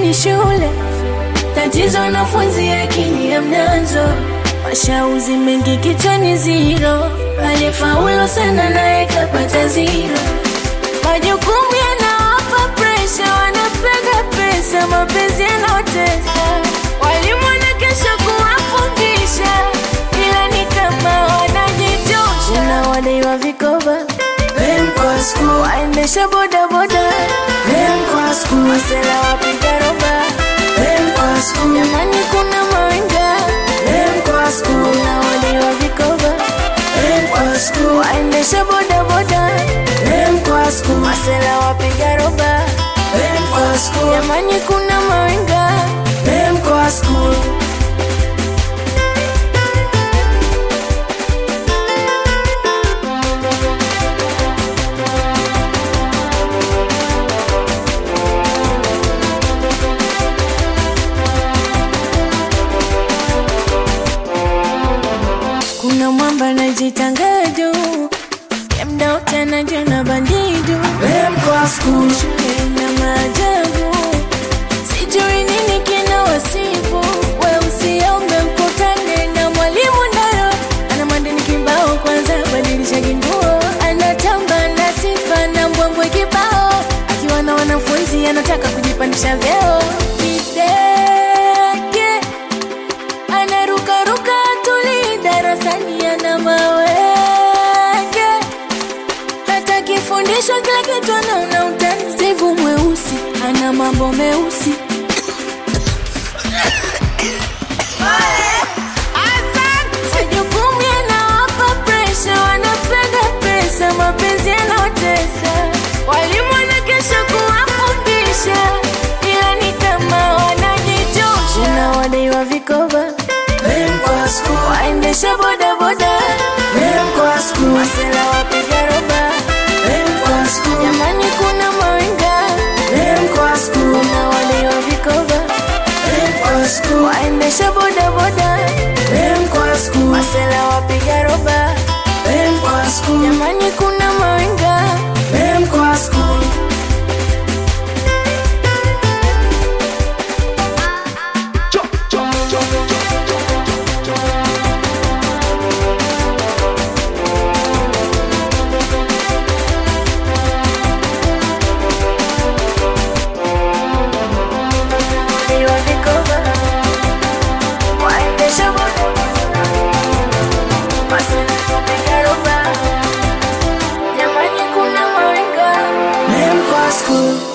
ni shule, tatizo wanafunzi akili hamnazo, mashauzi mengi kichwani ziro, aliyefaulu sana naye kapata ziro, majukumu yanawapa presha, wanapega pesa, mapenzi yanaotesa, walimu wanakesha kuwafundisha, ila ni kama wanajitosha, na wadaiwa vikoba waendesha bodaboda masela wapiga roba jamani kuna mawenga na wadaiwa vikoba waendesha bodaboda masela wapiga roba jamani kuna mawenga kuna mwamba najitanga juu yamda utana juna bandidu shule na maajabu sijui nini kina wasibu we usiombe mkutane na mwalimu nayo ana mandini kibao kwanza badilisha kinguo anatamba na sifa na mbwembwe kibao akiwa na wanafunzi anataka kujipandisha vyeo kidege anarukaruka tuli darasani ana mawege hata kifundishwa kila kitu anaona utani sivu mweusi ana mambo meusi majukumu yanawapa presha wanapenda pesa mapenzi yanaotesa walimu wanakesha kuwafundisha ila ni kama wanajitosha na wadaiwa vikoba waendesha bodaboda masela wapiga roba jamani kuna mawenga na wadaiwa vikoba waendesha bodaboda masela wapiga roba jamani kuna mawenga wadaiwa vikoba waendesha bodaboda masela wapiga roba jamani kuna mawenga School.